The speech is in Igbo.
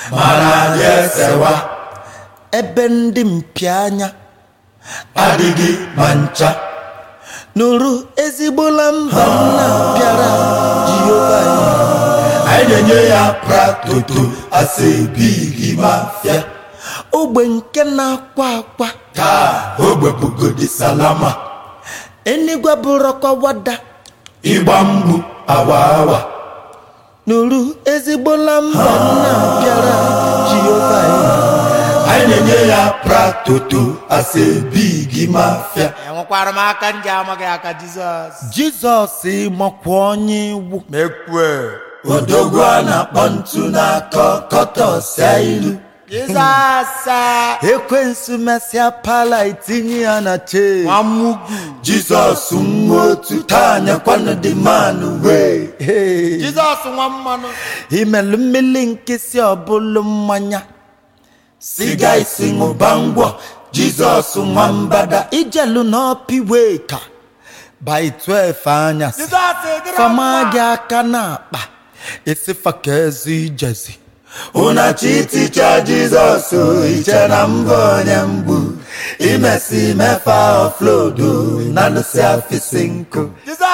mana anyị esewa ebe ndị mpianya adịghị ma ncha nụrụ ezigbola mba nna bịara jehova anyị na-enye ya pratoto asebighi mafia ogbe nke na-akwa akwa taa ogbepugodi salama enigwe bụrọkwa wada ịgba mgbu awa awa nụrụ ezigbola mba nna bịara jehova anyị na-enye ya pratoto asebighi mafia enwekwara m aka ndị amaghị aka jizọs jizọs makwa onye iwu mekwe odogwu a na-akpọ ntu na-akọ kọtọsịa ilu jizọs ekwensu mesịa pala itinye ya na chee nwamugwu jizọs nwa otu taa nyekwanụ dị manụ wee Hey. jizọs nwa mmanụ imelụ mmiri nkịsị ọbụlụ mmanya siga isi ṅụba ngwọ jizọs nwa mbada ijelu n'ọpiwe ka by 12 anyasị jizọs dịrị fama mma. gị aka n'akpa esifa ka ezi ijezi ụnachi ticha jizọs iche na mbụ onye mgbu imesi mefa oflodo na nụsị afisi nkụ jizọs